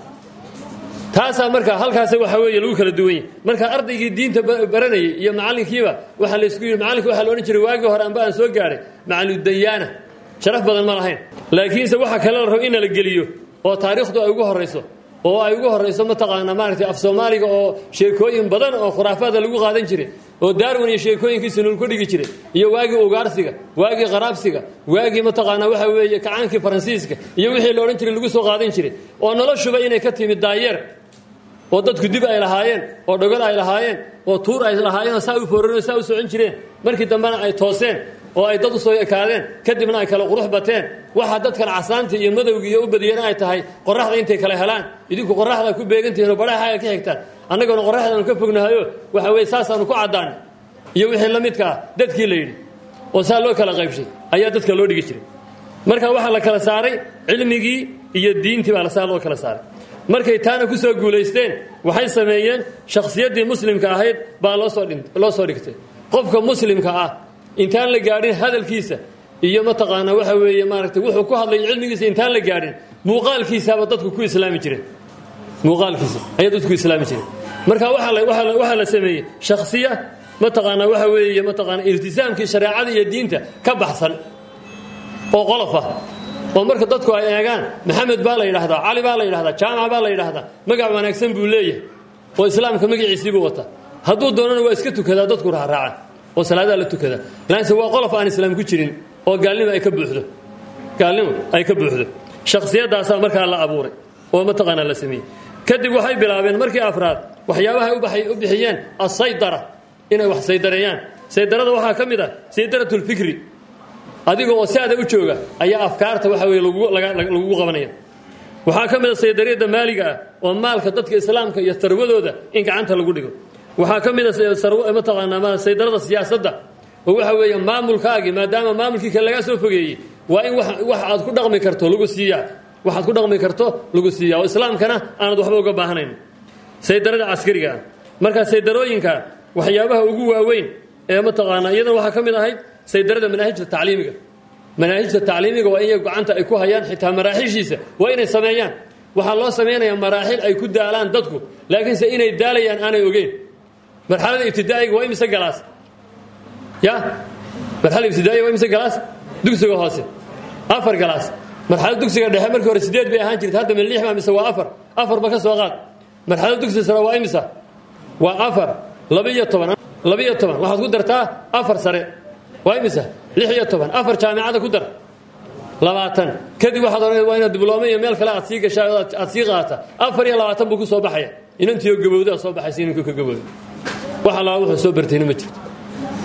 taasaa marka halkaas waxa weeye lagu kala duwan yahy marka ardaygii diinta baranayay iyo macallinkiiba waxaa laysku yidhi macallinka waxaa la odhan jiray waagii hore amba aan soo gaaray macalludayaana sharaf badan ma lahayn laakiinse waxa kale la rabo in la geliyo oo taariikhdu ay ugu horayso oo ay ugu horayso mataqaanaa maaragtay af soomaaliga oo sheekooyin badan oo khuraafaada lagu qaadan jiray oo daarwan iyo sheekooyinkiisa nol ku dhigi jiray iyo waagii ugaarsiga waagii qaraabsiga waagii mataqaanaa waxa weeye kacaankii faransiiska iyo wixii la odhan jiray lagu soo qaadan jiray oo noloshuba inay ka timid daayeer oo dadku dib ay lahaayeen oo dhogol ay lahaayeen oo tuur ay lahaayeen oo saa u fooreen oo saa u socon jireen markii dambena ay tooseen oo ay dad u soo ekaadeen kadibna ay kala qurux bateen waxaa dadkan casaanta iyo madowga iyo u badiyana ay tahay qoraxda intay kala helaan idinku qoraxda ku beegantihiin oo badhaxaaga ka xigtaan annaguna qoraxdaanu ka fognahayo waxa weye saasaanu ku caddaanay iyo wixii la midka ah dadkii la yidhi oo saa loo kala qaybshay ayaa dadka loo dhigi jiray marka waxaa la kala saaray cilmigii iyo diintii baa saa loo kala saaray markay taana ku soo guulaysteen waxay sameeyeen shakhsiyaddii muslimka ahayd baa loo soo dhigtay qofka muslimka ah intaan la gaadhin hadalkiisa iyo mataqaanaa waxa weeye maaragtay wuxuu ku hadlay cilmigiisa intaan la gaadhin muuqaalkiisaaba dadku ku islaami jireen muuqaalkiisa ayaa dadku ku islaami jireen marka waxaa la sameeyey shakhsiya mataqaanaa waxa weeye mataqaanaa iltisaamkii shareecada iyo diinta ka baxsan oo qolof ah oo marka dadku ay eegaan maxamed baa la yidhaahdaa cali baa la yidhahdaa jaamac baa la yidhaahdaa magac wanaagsan buu leeyahay oo islaamka magaciisiibuu wataa hadduu doonana waa iska tukadaa dadku raacraaca oo salaadaa la tukadaa laanse waa qolof aan islaam ku jirin oo gaalnimo ay ka buuxdo gaalnimo ay ka buuxdo shakhsiyadaasaa markaa la abuuray oo mataqaanaa la sameeyey kadib waxay bilaabeen markii afraad waxyaabahay u bixiyeen asaydara inay wax saydareeyaan saydarada waxaa ka mid ah saydaratulfikri adiga oo saada u jooga ayaa afkaarta waxa weye lagugu qabanaya waxaa ka mid a saydariyadda maaliga ah oo maalka dadka islaamka iyo sarwadooda in gacanta lagu dhigo waxaa ka mid a mataqaanaa saydarada siyaasadda oo waxa weeye maamulkaagii maadaama maamulkii kale lagaa soo fogeeyey waa in wax aad ku dhaqmi karto lagu siiyaa waxaad ku dhaqmi karto lagu siiyaa oo islaamkana aanad waxba uga baahanayn saydarada caskariga ah marka saydarooyinka waxyaabaha ugu waaweyn ee mataqaanaa iyadana waxaa ka mid ahayd saydarada manaahijta tacliimiga manaahijta tacliimiga waa in gacanta ay ku hayaan xitaa maraaxishiisa waa inay sameeyaan waxaa loo samaynayaa maraaxil ay ku daalaan dadku laakiinse inay daalayaan aanay ogeyn marxalada ibtidaa'iga waa imise galaas ya marxalada ibtidaa'iga waa imise galaas dugsiga hoose afar galaas marxalada dugsiga dhexe markii hore sideed bay ahaan jirta hadda min lix baa mise waa afar afarba ka soo qaad marxalada dugsiga sare waa imisa waa afar laba-iyo toban laba-iyo toban waxaad ku dartaa afar sare waa imisa lix iyo toban afar jaamicada ku dar labaatan kadib waxaad ohan waa inaad dibloome iyo meel kale aad sii gashaa aad sii qaata afar iyo labaatan buu ku soo baxaya inantiioo gabowdaa soo baxaysa inanku ka gabowda wax allaa wuxuu soo bartayna ma jirto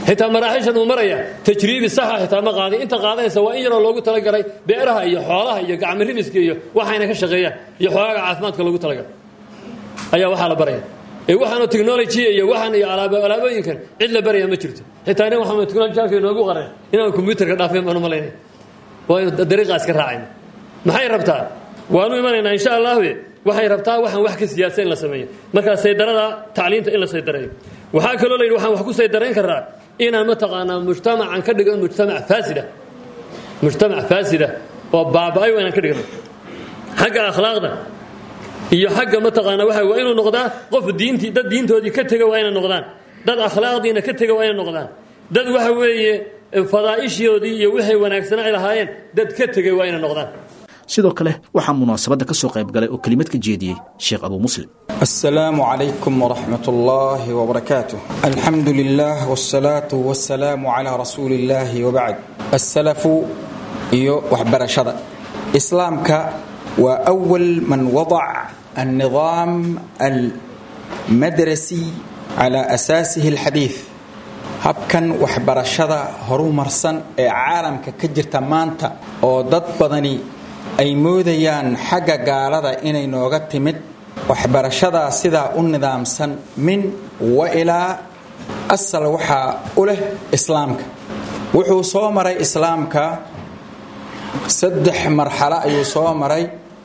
xitaa maraaxishan uu maraya tajriibi saxa xitaa ma qaaday inta qaadanaysa waa in yaroo loogu talagalay beeraha iyo xoolaha iyo gacmirimiska iyo waxayna ka shaqeeyaan iyo xoogaaga caafimaadka loogu talagalay ayaa waxaa la baraya ee waxaanu technology iyo waxaan iyo alaabooyinkan cid la baraya ma jirto xitaa nin waxaa technology halka inoogu qaran inaan computerka dhaafeen baan u malaynay waa inu dariiqaas ka raacayna maxay rabtaa waanu imanaynaa insha allahu waxay rabtaa waxaan wax ka siyaasa in la sameeyo markaa saydarada tacliinta in la saydarayo waxaa kaloo layidhi waxaan wax ku saydarayn karaa inaan mataqaanaa mujtamacan ka dhigno mujtamac faasida mujtamac faasida oo baaba-ay waa inaan ka dhigno xagga akhlaaqda iyo xagga mataqaana waxa waa inuu noqdaa qof diintii dad diintoodii ka tega waa inay noqdaan dad akhlaaqdiina ka tega waa inay noqdaan dad waxa weeye fadaa'ishoodii iyo waxay wanaagsanaa ay lahaayeen dad ka tegay waa inay noqdaan sidoo kale waxaa munaasabadda ka soo qayb galay oo kelimad ka jeediyey sheekh abuu muslim السلام عليكم ورحمة الله وبركاته الحمد لله والصلاة والسلام على رسول الله وبعد السلف iyo waxbarashada islaamka waa أول من وضع النظام المدرسي على أساسه الحديث habkan waxbarashada horumarsan ee caalamka ka jirta maanta oo dad badani ay moodayaan xagga gaalada inay nooga timid waxbarashadaa sidaa u nidaamsan min wa ilaa asal waxaa u leh islaamka wuxuu soo maray islaamka saddex marxalo ayuu soo maray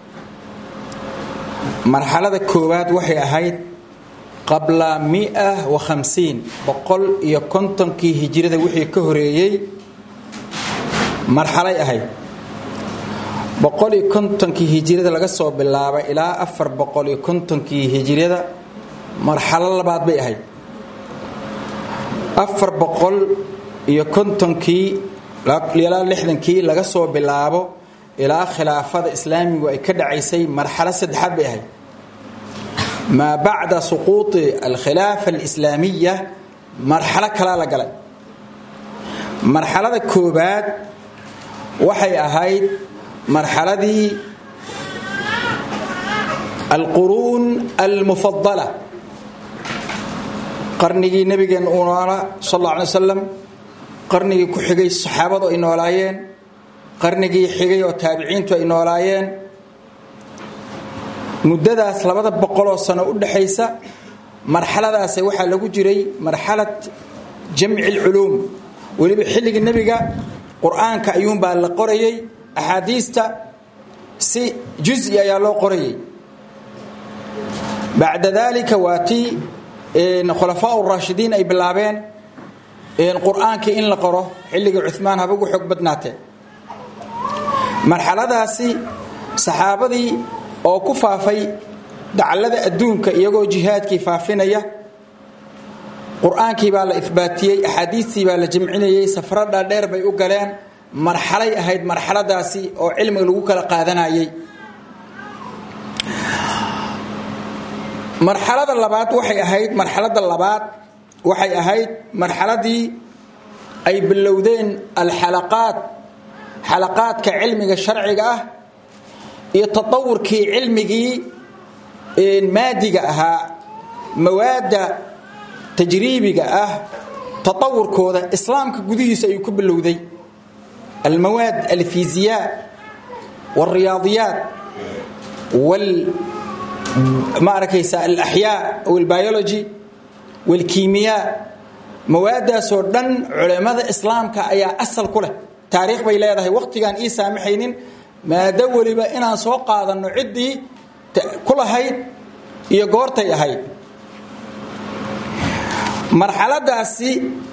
marxalada koowaad waxay ahayd qabla mia wa hamsiin boqol iyo kontonkii hijirada wixii ka horeeyey marxalay ahayd boqol iyo kontonkii hijirada laga soo bilaabay ilaa afar boqol iyo kontonkii hijirada marxalo labaad bay ahayd afar boqol iyo kontonkii ilaa lixdankii laga soo bilaabo ilaa khilaafada islaamigu ay ka dhacaysay marxalo saddexaad bay ahayd maa bacda suquuطi alkhilaafa alislaamiya marxalo kalaa la galay marxalada koobaad waxay ahayd marxaladii alquruun almufadala qarnigii nabigeen uu noolaa sal alla alay wasalam qarnigii ku xigay saxaabadu ay noolaayeen qarnigii xigay oo taabiciintu ay noolaayeen muddadaas labada boqoloo sano u dhaxaysa marxaladaas waxaa lagu jiray marxalad jamci lculuum weliba xilligii nebiga qur-aanka ayuunbaa la qorayay axaadiista si juzi ayaa loo qorayay bacda dalika waa tii khulafaa raashidiin ay bilaabeen qur-aankii in la qoro xilligii cumaan haba ugu xoog badnaatee marxaladaasi saxaabadii oo ku faafay dacallada adduunka iyagoo jihaadkii faafinaya qur-aankii baa la ihbaatiyey axaadiistii baa la jamcinayey safaro dhaadheer bay u galeen marxalay ahayd marxaladaasi oo cilmiga lagu kala qaadanayay marxalada labaad waxay ahayd marxalada labaad waxay ahayd marxaladii ay bilowdeen alxalaqaad xalaqaadka cilmiga sharciga ah iyo tatawurkii cilmigii maadiga ahaa mawaadda tajriibiga ah tatawurkooda islaamka gudihiisa ayuu ku bilowday almawaad alfiziyaa wاlriyaadiyaat ma arkaysa alaxyaa aw albiology wاlkiimiyaa mawaadaasoo dhan culimmada islaamka ayaa asal ku leh taariikh bay leedahay waqtigaan ii saamaxaynin maado weliba inaan soo qaadanno ciddii ku lahayd iyo goortay ahayd marxaladaasi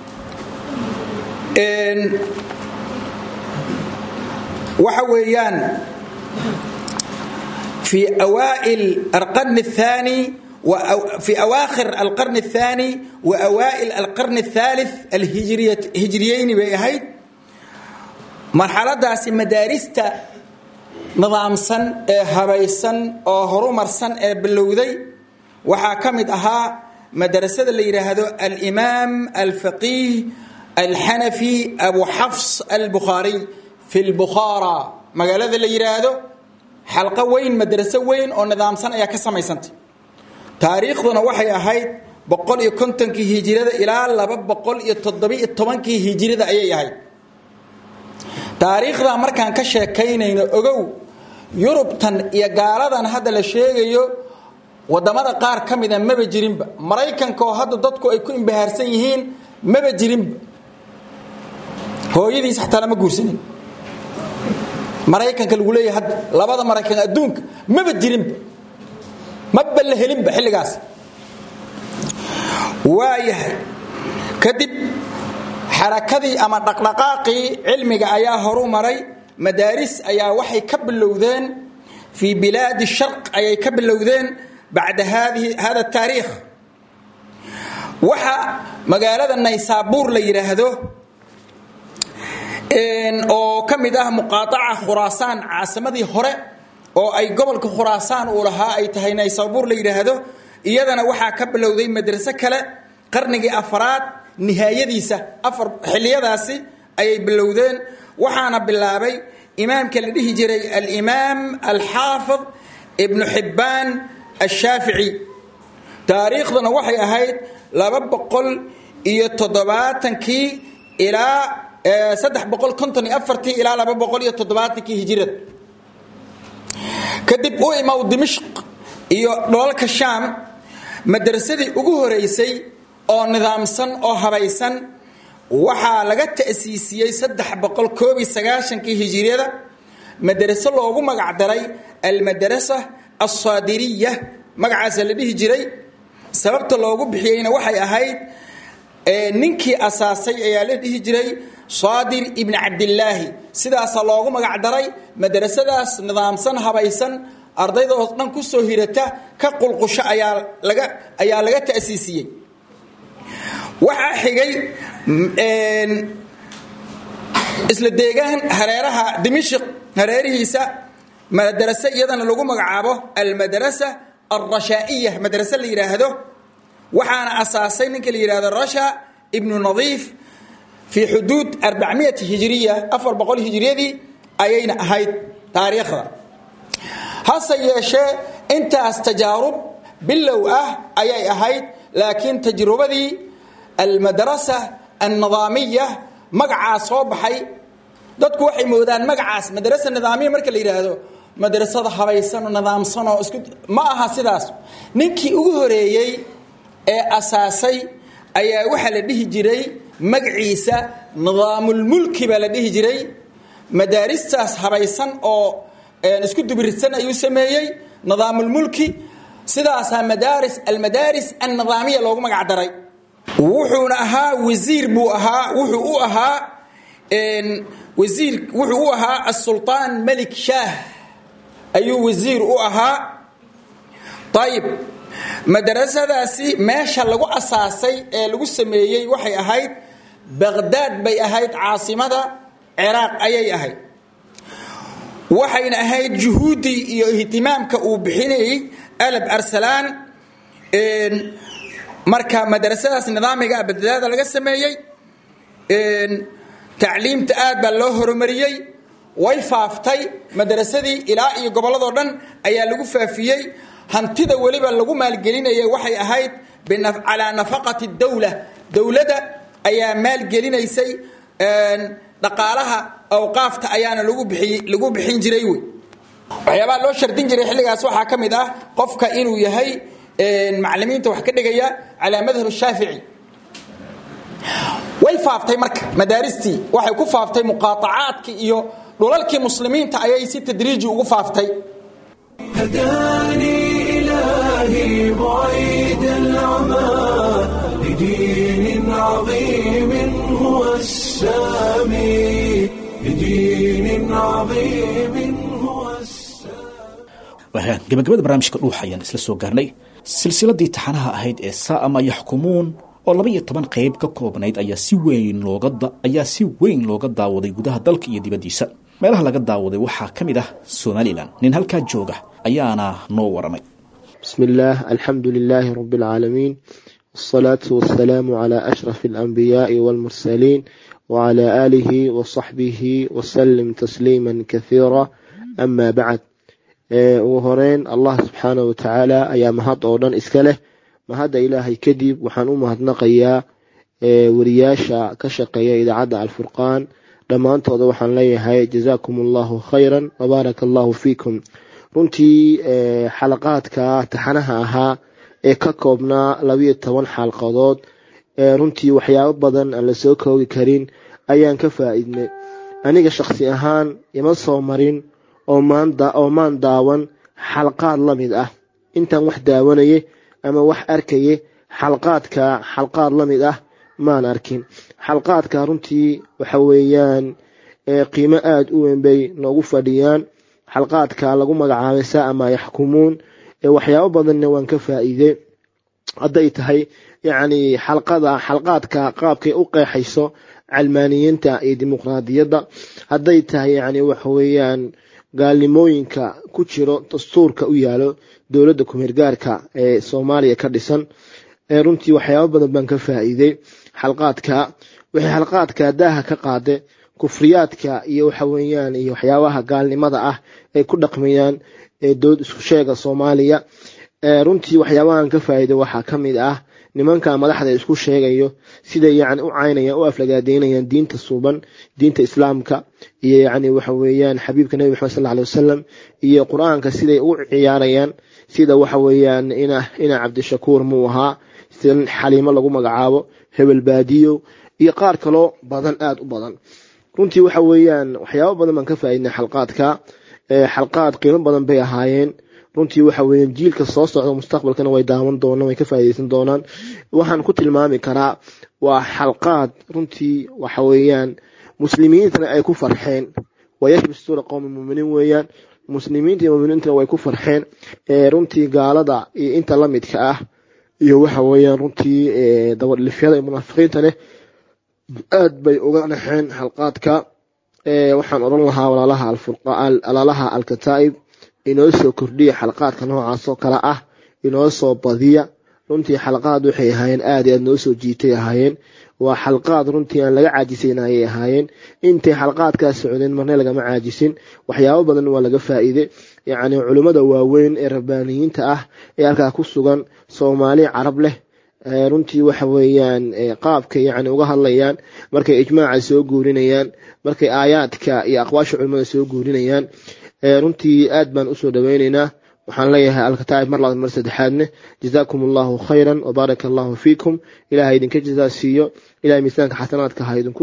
waxa weeyaan في أوائل القرن الثاني في أواخر القرن الثاني وأوائل القرن الثالث الهجرية هجريين بأهيد مرحلة داس مدارستا نظام سن هبيسن أو هرومر سن بلودي وحاكمت أها مدرسة اللي يرهدو الإمام الفقيه الحنفي أبو حفص البخاري في البخارى مقالة اللي يرهدو xalqo weyn madraso weyn oo nidaamsan ayaa ka samaysantay taariikhduna waxay ahayd boqol iyo kontonkii hijirada ilaa laba boqol iyo toddobiyo tobankii hijirada ayay ahayd taariikhdaa markaan ka sheekaynayno ogow yurubtan iyo gaaladan hadda la sheegayo wadamada qaar ka mida maba jirinba maraykanka oo hadda dadku ay ku imbahaarsan yihiin maba jirinba hooyadiis xataa lama guursanin maraykanka lagu leeyahay hadda labada maraykan adduunka maba jirinba maba la helinba xilligaas waayahay kadib xarakadii ama dhaqdhaqaaqii cilmiga ayaa horu maray madaaris ayaa waxay ka bilowdeen fii bilaadi sharq ayay ka bilowdeen bacda hada taariikh waxa magaalada naysaabuur la yidhaahdo oo ka mid ah muqaaaca khuraasaan caasimadii hore oo ay gobolka khuraasaan uu lahaa ay tahay naysaabuur la yidhaahdo iyadana waxaa ka bilowday madraso kale qarnigii afaraad nihaayadiisa afar xiliyadaasi ayay bilowdeen waxaana bilaabay imaamka la dhihi jiray alimaam alxaafid ibnu xibbaan ashaafici taariikhduna waxay ahayd laba boqol iyo toddobaatankii ilaa saddex boqol konton iyo afartii ilaa laba boqol iyo toddobaatankii hijirada kadib u imaw dimishq iyo dholalka shaam madrasadii ugu horeysay oo nidaamsan oo habaysan waxaa laga ta'siisiyey saddex boqol koob iyo sagaashankii hijiriyada madraso loogu magacdaray almadrasa alsaadiriya magacaasa la dhihi jiray sababta loogu bixiyeyna waxay ahayd ninkii asaasay ayaa la dhihi jiray saadir ibni cabdilaahi sidaasa loogu magacdaray madrasadaas nidaamsan habaysan ardaydoo dhan ku soo hirata ka qulqusho ayaa laga ayaa laga ta'siisiyey waxaa xigay isla deegaan hareeraha dimishq hareerihiisa madrase iyadana lagu magacaabo almadrasa alrashaa'iya madrase la yidhaahdo waxaana asaasay ninka la yidhahdo rasha ibnu nadiif fii xuduud arbacmiyati hijiriya afar boqol hijiriyadii ayayna ahayd taariikhda hase yeeshee intaas tajaarub bilow ah ayay ahayd laakiin tajrubadii almadrasa alnidaamiya magacaa soo baxay dadku waxay moodaan magacaas madrasa nidaamiya marka la yidhaahdo madrasada habaysanoo nidaamsanoo isku ma aha sidaas ninkii ugu horeeyey ee asaasay ayaa waxaa la dhihi jiray magaciisa nidaamulmulki baa la dhihi jiray madaaristaas habaysan oo isku dubiridsan ayuu sameeyey nidaamulmulki sidaasaa madaaris almadaaris alnidaamiya loogu magac daray wuxuuna ahaa wasiir buu ahaa wuxuu u ahaa wasiir wuxuu u ahaa asulطaan malik shaah ayuu wasiir u ahaa ayib madrasadaasi meesha lagu asaasay ee lagu sameeyey waxay ahayd baqhdaad bay ahayd caasimada ciraaq ayay ahayd waxayna ahayd juhuuddii iyo ihtimaamka uu bixinayey alab arsalaan marka madrasadaas nidaamiga baqhdaada laga sameeyey tacliimta aad baa loo horumariyey way faaftay madrasadii ilaa iyo gobolladoo dhan ayaa lagu faafiyey hantida weliba lagu maalgelinaya waxay ahayd calaa nafaqati dawla dowladda ayaa maalgelinaysay dhaqaalaha awqaafta ayaana lagu bixin jiray wey waxyaabaha loo shardin jiray xilligaas waxaa ka mid ah qofka inuu yahay macalimiinta wax ka dhigaya calaa madhab shaafici way faaftay marka madaaristii waxay ku faaftay muqaaacaadkii iyo dhulalkii muslimiinta ayay si tadriiji ugu faaftay هداني إلهي بعيد العمى لدين عظيم هو السامي لدين عظيم هو wahaan gabagabada barnaamijka dhuuxa ayaan isla soo gaarnay silsiladii taxanaha ahayd ee saama yaxkumuun oo laba iyo toban qayb ka koobnayd ayaa si weyn looga ayaa si weyn looga daawaday gudaha dalka iyo dibaddiisa meelaha laga daawaday waxaa ka mid ah somalilan nin halkaa jooga ayaana noo waramay بسم الله الحمد لله رب العالمين والصلاة والسلام على أشرف الأنبياء والمرسلين وعلى آله وصحبه وسلم تسليما كثيرا أما بعد ugu horeyn allah subxaana wa tacaala ayaa mahad oo dhan iska leh mahadda ilaahay kadib waxaan u mahadnaqayaa wariyaasha ka shaqeeya idaacadda alfurqaan dhammaantooda waxaan leeyahay jazaakum allahu khayran wabaaraka allahu fiikum runtii xalaqaadka taxanaha ahaa ee ka koobnaa labiyo toban xalqadood runtii waxyaabo badan aan la soo koogi karin ayaan ka faa'iidnay aniga shakhsi ahaan ima soo marin oo maan daawan xalqaad la mid ah intaan wax daawanaye ama wax arkaye xalqaadka xalqaad la mid ah maan arkin xalqaadka runtii waxa weeyaan qiimo aada u weyn bay noogu fadhiyaan xalqaadka lagu magacaabay saa maa yaxkumuun waxyaabo badanna waan ka faa'iidey hadday tahay yacni xalqada xalqaadka qaabkay u qeexayso calmaaniyiinta iyo dimuqraadiyadda hadday tahay yacni waxa weeyaan gaalnimooyinka ku jiro dastuurka u yaalo dowladda kumeergaarka ee soomaaliya ka dhisan runtii waxyaabo badan baan ka faa'iidey xalqaadka waxay xalqaadka daaha ka qaade kufriyaadka iyo waxa weeyaan iyo waxyaabaha gaalnimada ah ay ku dhaqmayaan dowlad isku sheega soomaaliya runtii waxyaabahan ka faa'iiday waxaa ka mid ah nimanka madaxda isku sheegayo siday yacni u caynayaan u aflagaadeynayaan diinta suuban diinta islaamka iyo yacni waxa weeyaan xabiibka nebi maxamed sal alay wasalam iyo qur-aanka siday u ciyaarayaan sida waxa weeyaan ina ina cabdishakuur muu ahaa sida xaliimo lagu magacaabo hebel baadiyo iyo qaar kaloo badan aada u badan runtii waxa weeyaan waxyaabo badan baan ka faa'iidnay xalqaadka xalqaad qiimo badan bay ahaayeen runtii waxa weeyaan jiilka soo socda mustaqbalkana way daawan doonaan way ka faa'iideysan doonaan waxaan ku tilmaami karaa waa xalqaad runtii waxa weeyaan muslimiintana ay ku farxeen wayashbi suura qowmi muminiin weeyaan muslimiinta iyo muminiintana way ku farxeen runtii gaalada iyo inta la midka ah iyo waxa weeyaan runtii dabadhifyada iyo munaafiqiinta leh aad bay uga naxeen xalqaadka waxaan odhan lahaa walaalaha alaalaha alkataa'ib inoo soo kordhiya xalqaadka noocaas oo kale ah inoo soo badiya runtii xalqaad waxay ahaayeen aad i aad noo soo jiitay ahaayeen waa xalqaad runtii aan laga caajisayn ayay ahaayeen intay xalqaadkaa socdeen marne lagama caajisin waxyaabo badan waa laga faa'iiday yacni culimmada waaweyn ee rabbaaniyiinta ah ee halkaa ku sugan soomaali carab leh runtii waxa weeyaan qaabkay yacni uga hadlayaan markay ijmaaca soo guurinayaan markay aayaadka iyo aqwaasha culimmada soo guurinayaan runtii aad baan usoo dhaweyneynaa waxaan leeyahay alkataa'ib mar labaad mar saddexaadne jazaakum allahu khayran wabaaraka allahu fiikum ilahay idinka jazaa siiyo ilahay miisaanka xasanaadka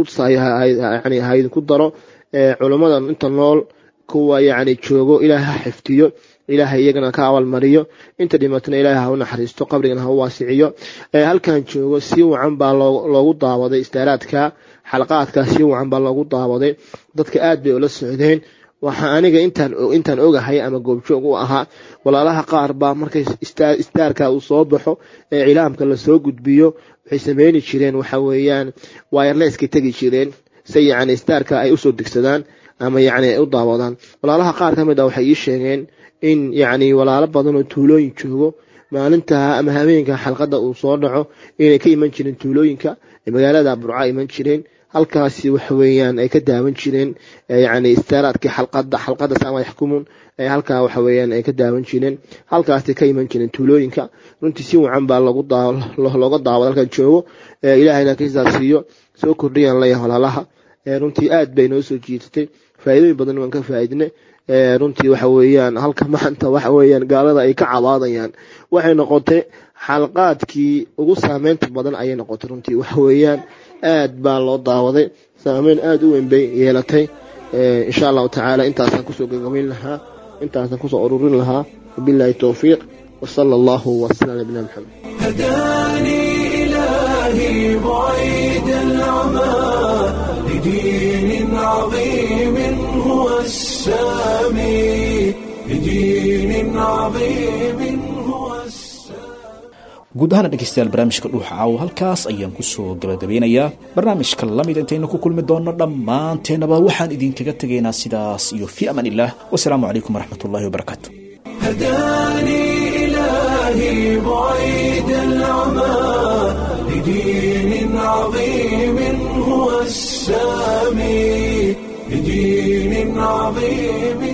hayani ha idinku daro culimmadan inta nool kuwa yacni joogo ilaahay ha xifdiyo ilaahay iyagana ka abaalmariyo inta dhimatana ilaahay ha u naxariisto qabrigana ha u waasiciyo halkan joogo si wacan baa loogu daawaday istaaraadka xalqaadka si wacan baa loogu daawaday dadka aad bay ula socdeen waxaa aniga intaan ogahay ama goobjoog u ahaa walaalaha qaar baa markay istaarka uu soo baxo ee cilaamka lasoo gudbiyo waxay sameyni jireen waxa weeyaan wayarleska tegi jireen si yacni istaarka ay usoo degsadaan ama yacni ay u daawadaan walaalaha qaar ka mid ah waxay ii sheegeen in yacni walaalo badan oo tuulooyin joogo maalinta ama habeenka xalqadda uu soo dhaco inay ka iman jireen tuulooyinka magaalada burca iman jireen halkaasi waxa weeyaan ay ka daawan jireen yacni istaaraadkii xalqada xalqada sama yaxkumuun halkaa waxa weeyaan ay ka daawan jireen halkaasi ka iman jireen tuulooyinka runtii si wacan baa loogu looga daawada halkan joogo ilaahayna ka hisaabsiiyo soo kordhiyaan leeyahay walaalaha runtii aad bay noo soo jiitatay faa'iidooyin badan waan ka faa'iidnay runtii waxa weeyaan halka maanta waxa weeyaan gaalada ay ka cabaadayaan waxay noqotay xalqaadkii ugu saameynta badan ayay noqotay runtii waxa weeyaan aad baa loo daawaday saameyn aada u weyn bay yeelatay insha allahu tacaala intaasaan kusoo gagabayn lahaa intaasaan kusoo ururin lahaa wabillahi towfiiq wasala allahu wasala nabina maxamed هداني إلهي بعيد العمى لدين عظيم هو السامي لدين عظيم هو السامي guud ahaana dhegeystayaal barnaamijka dhuuxa caawo halkaas ayaan kusoo gabagabeynayaa barnaamijka lamid intaynu ku kulmi doonno dhammaanteennaba waxaan idinkaga tegaynaa sidaas iyo fi amaan illah wasalaamu calaykum waraxmat ullahi wabarakaatu هداني إلهي بعيد العمى لدين عظيم هو السامي لدين عظيم